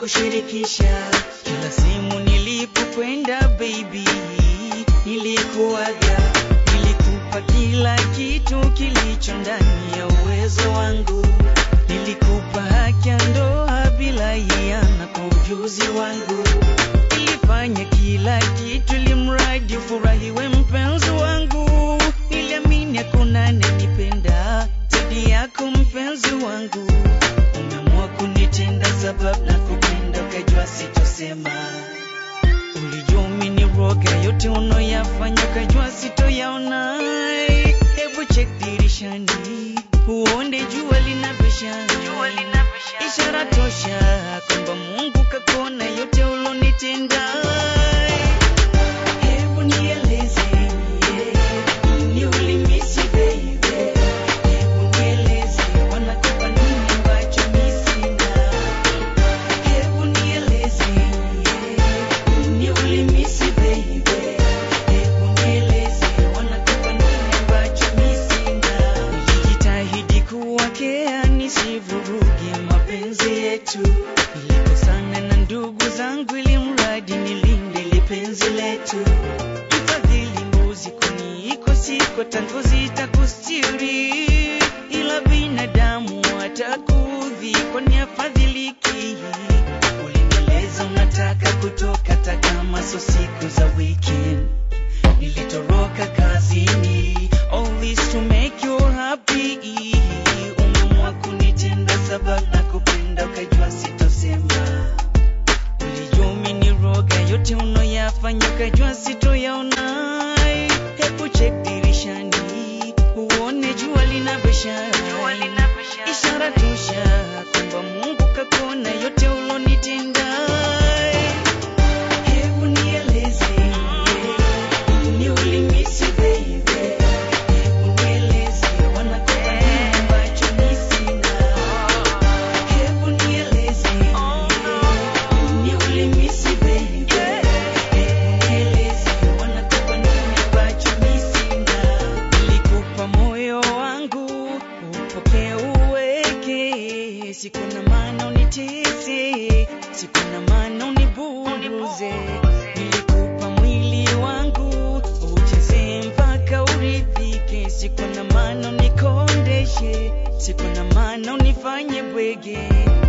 kushirikisha kila sehemu nilipokwenda baby, nilikuaga, nilikupa kila kitu kilicho ndani ya uwezo wangu, nilikupa haki ya ndoa bila hiana kwa ujuzi wangu, nilifanya kila kitu limradi ufurahiwe mpenzi wangu, niliamini hakuna ananipenda zaidi yako mpenzi wangu, umeamua kunitenda sababu na kupenda ukajua sitosema Ulijua umeniroga yote unoyafanya ukajua sitoyaona. Hebu check dirishani uone jua linavyoshine, ishara tosha kwamba Mungu kakona yote ulonitenda. Hebu nieleze yeah, ni ulimisi baby. Hebu nieleze wanakupa nini ambacho mi sina. Hebu nieleze yeah, ni ulimisi baby. Hebu nieleze wanakupa nini ambacho mi sina. Nilijitahidi kuwakea nisivuruge mapenzi yetu, nilikosana na ndugu zangu ili mradi nilinde ile penzi letu. Mfadhili mbuzi kuniko siko tangu zitakustiri, ila binadamu atakudhi kwani afadhiliki. Ulinieleza unataka kutoka hata kama so siku za weekend nilitoroka kazini all this to make you happy umeamua kunitenda sababu na kupenda ukajua sitosema ulijua umeniroga yote unoyafanya ukajua sitoyaona hebu check dirishani uone jua linavyosha ishara tosha kwamba mungu kakona yote ulonitenda Hebu nieleze, ni ulimisi baby. Hebu nieleze, wanakupa nini ambacho mi sina. Hebu nieleze, ni ulimisi baby. Hebu nieleze, wanakupa nini ambacho mi sina. Nilikupa moyo wangu, upokee uweke, siku na maana unitese, siku na maana uniburuze. Nilikupa mwili wangu, ucheze mpaka uridhike, siku na maana unikondeshe, siku na maana unifanye bwege.